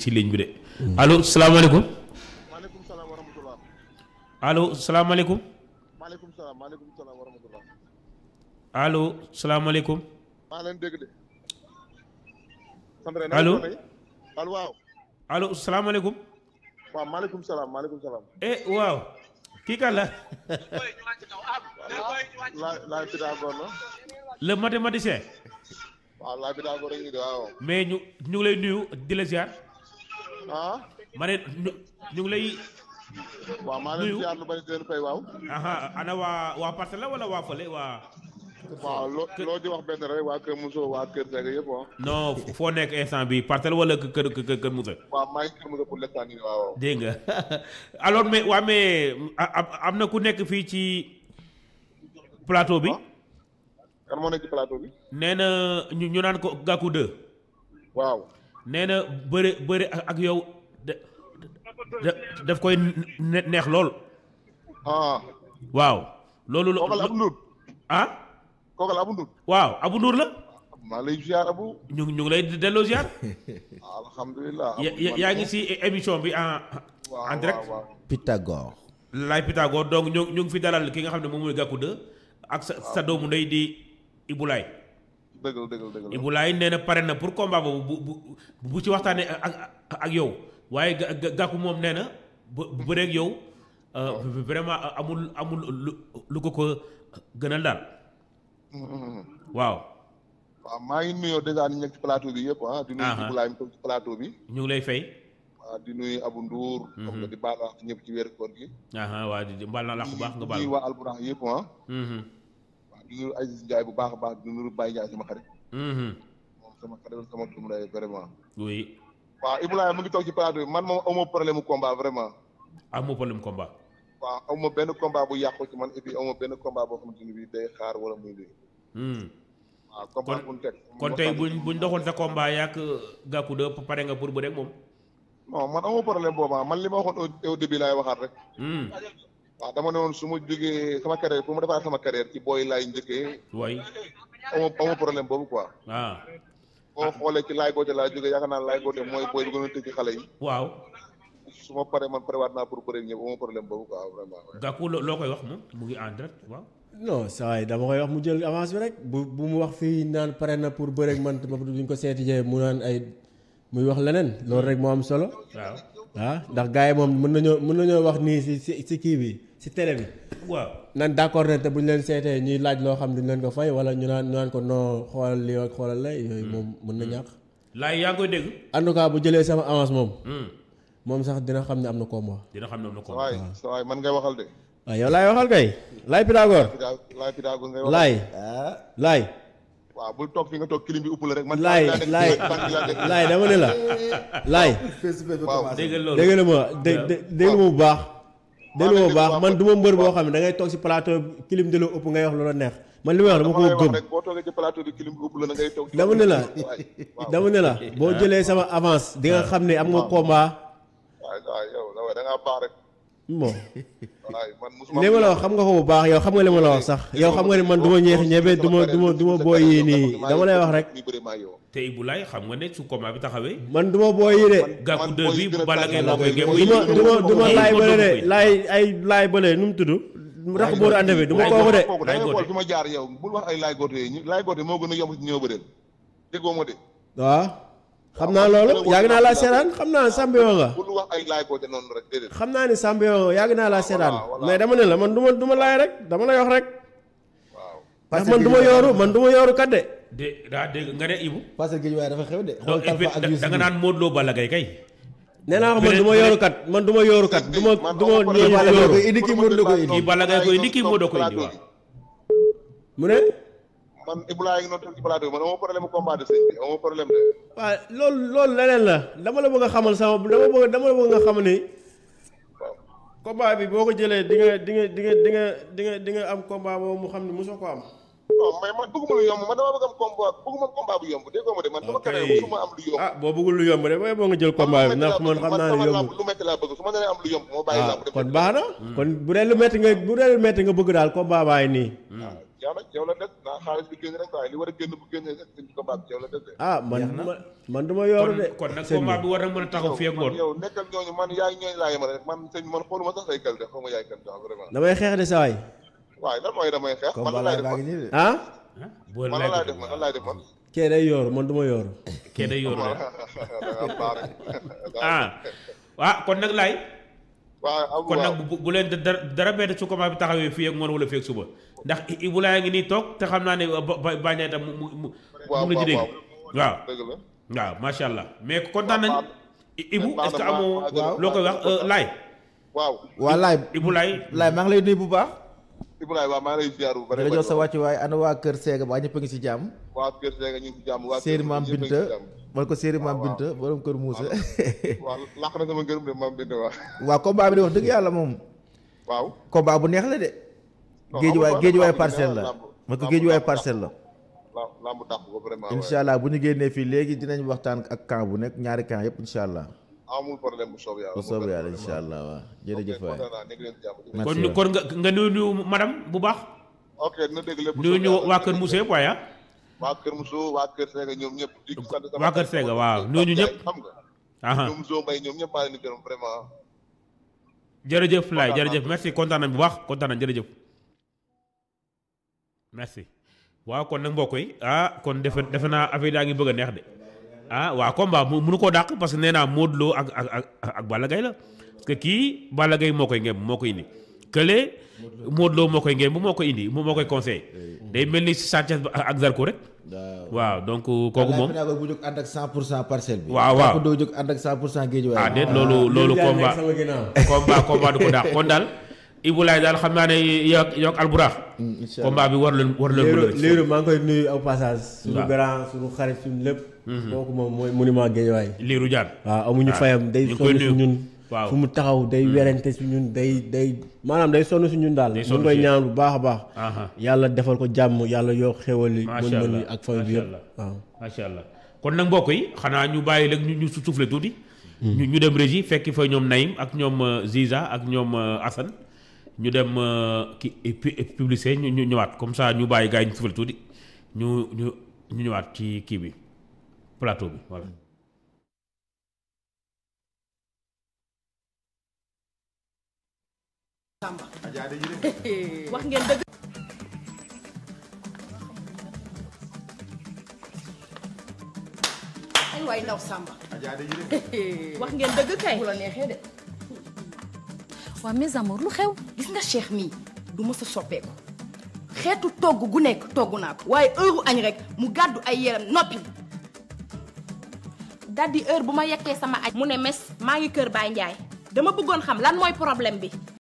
ci ligne bi de. allo salaamaaleykum. maaleykum salaam wa rahmatulah. allo salaamaaleykum. maaleykum salaam maaleykum salaam wa rahmatulah. allo salaamaaleykum. maa leen dégg de. sant rek Allo? allo waaw. allo salaamaaleykum. waaw maaleykum salaam maaleykum salaam. eh waaw. kii kan la. laay laay Pythagore la. le mathématicien. waaw laay Pythagore rek ñu de waaw. mais ñu ñu ngi lay nuyu di la ziar. ah. ma ne ñu ñu ngi lay. waaw maa leen Nuyu. ziar lu bari di leen fay waaw. aha ana waa waa parcelle la wala waa fële waa. waaw loo loo di wax benn rek waa Kër Moussa waa Kër Seck yëpp ah. non foo nekk instant bi parcelle wala kër kër kër kër Moussa. waaw maa ngi Kër Moussa pour l'instant nii waaw. dégg nga alors mais waa mais a- a- am na ku nekk fii ci plateau bi. kan moo nekk ci plateau bi. nee na ñu ñu naan ko Gakou 2. waaw. nee na bëre bëre ak ak yow da da- daf koy ne- neex lool. ah. waaw. loolu la kooku la Abu Ndour. ah kooku la Abu Ndour. waaw Abou Ndour la maa lay ziar Abu. ñu ñu ngi lay delloo ziar. alhamdulilah. ya- ya- yaa ngi si émission bi en waaw en direct. waaw waaw. Pythagore. Laye Pythagore donc ñu ñu ngi fi dalal ki nga xam ne moom mooy Gakou 2 ak sa sa doomu ndey di Ibulaay. dëgg la dëgg la dëgg la. Ibulaay nee na pare na pour combat boobu bu bu bu ci waxtaanee ak ak ak yow waaye ga ga- Gakou moom nee na bu bu bëreeg yow euh, vraiment amul amul lu lu ko ko gënal daal waaw waaw maa ngi nuyoo dèjà ñu nekk ci plateau bi yëpp ah. di nuyu Aha. Ibulaay mi toog ci plateau bi. ñu ngi lay fay. waaw di nuyu Abu Ndour. xam nga di baal wax ñëpp ci weeru koor gi. aha waa di mbaal naa la bu baax nga di baal. nuyu waa Alburax yëpp ah. Mhm, waaw di nuyu Aziz Ndiaye bu baax a baax di nuyu Baye Ndiaye sama xarit. mhm. moom sama xarit sama doomu ndey vraiment. oui waaw Ibulaay mu ngi toog ci plateau bi man moom aw ma problème mu combat vraiment. amoo problème combat. waaw aw ma benn combat bu yàqu ci man et puis aw ma benn combat boo xamante ni bii day xaar wala muy lii. Hmm. waaw combat bu ñu teg. kon tey buñ buñ doxoon sa combat yaak Gakou 2 pare nga pour bëreeg moom. non man aw ma problème boobu ah man li ma waxoon au au début laay waxaat rek. Hmm. waaw dama ne woon su ma jógee sama carrière pour ma defaat sama carrière ci booy laay njëkkee way aw ma aw ma problème boobu quoi. ah boo xoolee ci laay goote laa jógee yaakaar naa laay goote mooy booy bi gën a tëj ci xale yi. waaw su ma paree man parewaat naa pour bëre ñëpp aw ma problème boobu quoi vraiment. Gakou lo- loo koy wax moom mu ngi en direct waaw. non saa waay dama koy wax mu jël avance bi rek bu bu mu wax fii naan pare na pour bëreeg man ba duñ ko seeti jee mu naan ay muy wax leneen loolu rek moo am solo waaw ah ndax gars yi moom mën nañoo mën nañoo wax nii si si si kii bi si télé bi waaw nan d'accord ne te bu ñu leen seetee ñuy laaj loo xam duñ leen ko fay wala ñu naan ñu naan ko non xoolal lii ak xoolal la yooyu moom mën na ñàkk laay yaa ngi koy dégg. en tout cas bu jëlee sama avance moom Hmm. moom sax dina xam ne am na combat dina xam ne am na sa combat. waay sa waay man ngay waxal de. waaw yow laay waxal kay laay Pythagore Pythagore laay Pythagore ngay waxal. laay laay waaw bul toog fi nga toog kilim bi upp la rek. man laay tànk laa laay nekk tànk laa nekk. laay dama ne la laay waaw dégg nga loolu dégg nga ma dé- dé- dégg nga ma bu baax dégg nga ma bu baax man du ma mbër boo xam ne da ngay toog si plateau kilim di la ëpp ngay wax loola neex man li may wax dama dama lay ko wax gëm rek boo toogee ci plateau bi kilim bi upp la na ngay toog. dama ne la waay waaw dama ne la boo jëlee sama avance di nga xam ne am nga combat waay waay yow da da ngaa baax rek. bon waay man musuma. li ma la wax xam nga ko bu baax yow xam nga li ma la wax sax yow xam nga ne man du ma ñeex ñebe du ma du ma du ma booy yii nii dama lay wax rek ñu bëri maa yow. te Ibulaay xam nga ne su combat bi taxawee. man du ma booy yii de Gakou man 2 booy bi yi gën a Balla Gaye moo tàng koy laa gémm. koy du ma du ma du ma laay bële de laay ay laay bële nu mu tudd rax booru ànd bi du ma kooku de kooku da ngay Laay xool Gothé. fi ma jaar yow bul wax ay laay goote yi ñu laay goote moo gën a yomb ci ñëw bëreel déggoo ma de waaw xam naa loolu yàgg naa laa seetaan xam naa champion nga bul wax ay laay goote noonu rek déedéet xam naa ni champion nga yàgg naa laa seetaan voilà. mais dama ne la man du ma du ma laay rek dama lay wax rek waaw ndax man du ma yooru man du ma yooru kat de de daa dégg nga ne Ibu. parce que Guédiawaye dafa xew de. donc xool et puis Talfa ak da Youssou nga naan Modou Lo Balla Gaye kay. nee naa ko man du ma yooru kat man du ma yooru kat du ma Man du ma amoo ñëw problème. Balla Gaye yooru koy indi kii Modou Lo koy indi. kii Balla Gaye koy indi kii Modou koy indi waaw. mu ne man Ibrahima ngi noonu toog ci plateau bi man amoo problème combat de sëñ bi amoo problème de waaw loolu loolu leneen la dama la bëgg a xamal sama dama bëgg dama la bëgg nga xam ni combat bi boo ko jëlee di nga di nga di nga di nga di nga di nga am combat boobu mu xam ne mosoo ko am non mais man bëgguma lu yomb man dama bëgg am combat bëgguma combat bu yomb déggoo ma de man sama Ok. carrière musuma am lu yomb ah boo bëggul lu yomb de booy boo nga jël combat bi ndax man xam naa ne yomb lu metti laa bëgg su ma nee am lu yomb moo bàyyi ah làmb dem kon baax na kon bu dee lu metti nga bu dee lu metti nga bëgg daal combat baay nii yow nag yow la des naa xaalis bi génn rek waaye li war a génn bu génnee rek ci combat bi yow la des de. ah man Jeex na. man man du ma yooru kon de kon nag sëñ combat bi bi war na mën a taxaw fii ak man ngoon yow nekkal ñooñu man yaay ñooñu laa yemale rek man sëñ man xooluma sax say qualité xaw ma yaay kan sax vraiment. damay xeex de saa waay waaye lan mooy damay xeex man combat lan laay laay def baa man ngi nii de ah ah boo man lan lay laay def man lan laay def man. kee day yooru man du ma yooru kee day yor da de nga baax rek. ah ah kon nag laay waaw am kon nag waaw bu bu leen dara dara bett su combat bi taxawee fii ak ngoon wala fii ak suba ndax Ibou Laye ngi nii toog te xam naa ne ba ba bañ a tam mu mu mu waaw mu la ci dégg waaw waaw dëgg la. waaw macha allah mais kontaan nañ Ibou baax est-ce que na, amoo baax na, loo koy wax Laye waaw waa laay Ibou Laye laay maa ngi lay nuyu bu baax Ibrahima waaw maa ngi lay ziar bu di bëri la jox sa wàcc waaye ana waa kër Seega ba ñëpp a ngi si jàmm waa Kër Sega ñu ngi ci jàmm waa séeri maam ñëpp a ngi ci Binta jàmm. man ko séeri maam waaw. Binta borom kër Moussa waaw làq na sama ngërëm de maam Binta waa waaw combat bi de wax dëgg yàlla moom waaw combat bu neex la de Non, géej waay amul géej waay lamb parcelle la lamb- man ko lamb- géej waay lamb- parcelle la lamb lamb dàq ko vraiment incha allah bu ñu génnee fii léegi dinañ waxtaan ak camp bu nekk ñaari camp yëpp incha allah amul problème bu soob yàlla bu soobee yàlla incha allah waaw jërëjëf waay kontaan naa nekk leen jàmm Merci kon waay. kon nga nga nuyu nuyu madame bu baax ok dina dégg lépp bu nuyu soobee ñu yàlla. waa Kër Moussa yëpp waaye ah waa Kër Moussa waa Kër Sega ñoom ñëpp di sant sama waa Kër Sega waaw nuyu ñu ñëpp xam nga aha ñoom Zo Mbaye ñoom ñëpp maa leen di gërëm vraiment jërëjëf Laye Kontaan jërëjëf merci kontaan nañ bu baax kontaan nañ jërëjëf merci waaw kon nag mbokk yi ah kon defe defe naa affaire daa ngi bëgg a neex de ah waaw combat mu mënu koo dàq parce que nee naa Modou Lo ak ak ak ak Balla Gaye la parce que kii Balla Gaye moo koy ngem moo koy indi kële Modou Lo moo koy ngem moo koy indi moo koy conseillé day mel ni Sanchez ba ak Zarko rek waaw donc kooku moom naa ko bu jóg ànd ak 100 pour cent parcelle bi Waaw, waaw. Kooku doo jóg ànd ak 100 pour cent géej waay ah déet loolu loolu Liiru Jaan combat nekk sama ginnaaw. combat combat du ko daax kon daal Ibou Laye daal xam naa ne yow yow ak Alburax incha allah combat bi war leen war leen mën a léeru rëcc. léeru maa ngi koy nuyu au passage suñu Waaw. grand suñu xarit suñu lépp kooku moom mooy monument Guédiawaye liiru jaan waaw amuñu waaw. fayam day ñu ngi koy sonn si nuyu. ñun Waaw. fu mu taxaw day werante si ñun day day maanaam day sonn si ñun daal Day ñu sonn ngi koy si- ñaan bu baax a baax Aha. yàlla defal ko jàmm yàlla yokk xéwal yi macha mën-mën allah yi ak famille bi macha yëpp allah waaw macha allah kon nag mbokk yi xanaa ñu bàyyi léegi ñu ñu su- soufflé tuuti. ñu ñu dem régie fekki fa ñoom Naïm ak ñoom euh, Ziza ak ñoom euh, Assane ñu dem euh, ki pu- publicité ñu ñu ñëwaat comme ça ñu bàyyi gars yi ñu soufflé tuuti ñu ñu ñu ñëwaat ci kii bi plateau bi voilà. wax ngeen dëgg ay waay ndaw Samba wax ngeen dëgg kay bu la neexee de waa mes amours lu xew gis nga Cheikh mii du mës a soppeeku xeetu togg gu nekk togg naa ko waaye heure añ rek mu gàddu ay yeram noppi daldi heure bu ma yekkee sama añ mu ne mes maa ngi kër Baay Njaay dama bëggoon xam lan mooy problème bi